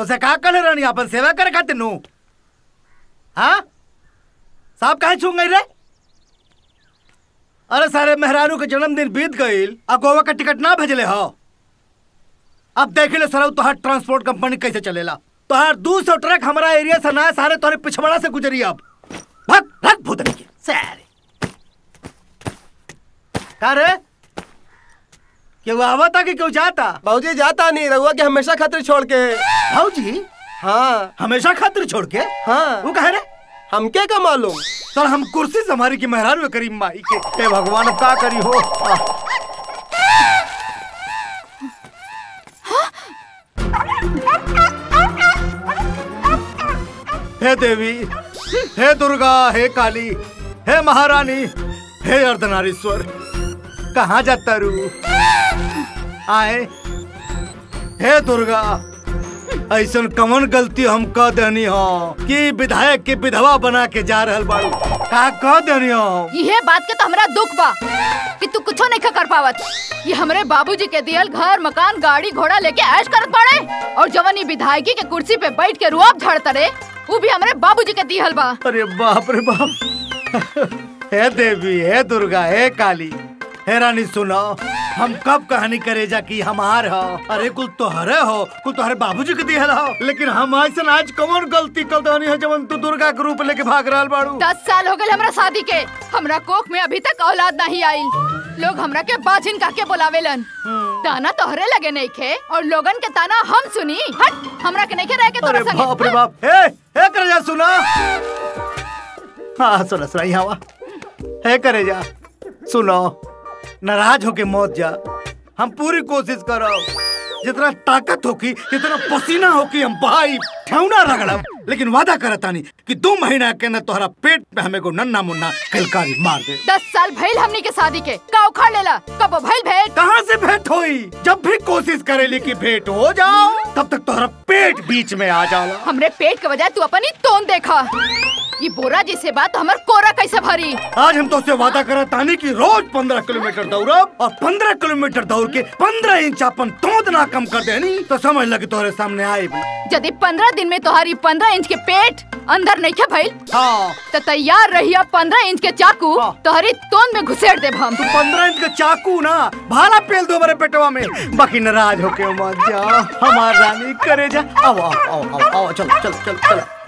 तो से का करे रानी अपन सेवा करे खातिर नु हाँ साहब काहे छूंग गई रे अरे सारे मेहरारू के जन्मदिन बीत गईल आ गोवा का टिकट ना भेजले हो अब देख ले सर तोहार ट्रांसपोर्ट कंपनी कैसे चलेला तोहार दू सौ ट्रक हमारा एरिया से ना सारे तोहरे पिछवाड़ा से गुजरी अब भग भग भूतनी के सारे का रे क्यों आवता कि क्यों जाता बाबूजी जाता नहीं रहुआ के हमेशा खातिर छोड़ के भाऊजी हाँ हमेशा खातिर छोड़ के हाँ वो कहे रे हमके का मालूम सर हम कुर्सी संभारी की मेहरारू करीम माई के हे भगवान अब का करी हो आह। हे देवी हे दुर्गा हे काली हे महारानी हे अर्धनारीश्वर कहाँ जाता रू आए हे दुर्गा ऐसन कमन गलती हम कह देनी हो कि विधायक के विधवा बना के जा रहल बाड़ू का कह देनी हो ये बात के तो हमरा दुख बा कि तू कुछो नहीं कर पावत ये हमरे बाबूजी के दियल घर मकान गाड़ी घोड़ा लेके ऐश करत पड़े और जवन ई विधायकी के कुर्सी पे बैठ के रुआब झड़त रे वो भी हमरे बाबूजी के दिहल बा अरे बाप रे बाप हे देवी हे दुर्गा हे काली हे रानी सुनो हम कब कहानी करे जा कि हमार हो अरे कुल तोहरे हो कुल तोहरे बाबूजी के दिहल हो लेकिन हम ऐसा आज कौन गलती कर देनी है जब तू दुर्गा के रूप लेके भाग रहल बाड़ू दस साल हो गए हमरा शादी के हमरा कोख में अभी तक औलाद नहीं आई लोग हमरा के बाजिन काके बुलावेलन ताना तोहरे लगे नहीं खे और लोगन के ताना हम सुनी हट हमरा के नहीं के रह के तोरा अरे संगे बाप रे बाप हे हे करे जा सुना हाँ सुना सुना यहाँ वा हे करे जा सुनो नाराज होके मौत जा हम पूरी कोशिश करो जितना ताकत होकी जितना पसीना होकी हम बहाई ठेवना रगड़ब लेकिन वादा करतानी कि दो महीना के अंदर तोहरा पेट पे हमें को नन्ना मुन्ना किलकारी मार दे दस साल भइल हमनी के शादी के का उखाड़ लेला कब भइल भेंट कहाँ से भेंट होई जब भी कोशिश करेली कि भेंट हो जाओ तब तक तोहरा पेट बीच में आ जाला हमरे पेट के बजाय तू अपन ही तोन देखा ये बोरा जैसे बात हमर कोरा कैसे भरी आज हम तो उससे वादा करा तानी कि रोज पंद्रह किलोमीटर दौड़ब और पंद्रह किलोमीटर दौड़ के पंद्रह इंच अपन तोंद ना कम कर देनी तो समझ लगे तोहरे सामने आए यदि पंद्रह दिन में तुम्हारी पंद्रह इंच के पेट अंदर नहीं खे भइल हाँ तो तैयार रहिया पंद्रह इंच के चाकू हाँ। तोहरी तोन में घुसेड़ दे हम तू पंद्रह इंच का चाकू ना भाला पेल दो मेरे पेटवा में बाकी नाराज होके मत जा हमार रानी करे जा आओ आओ आओ आओ, आओ चलो चलो चलो चलो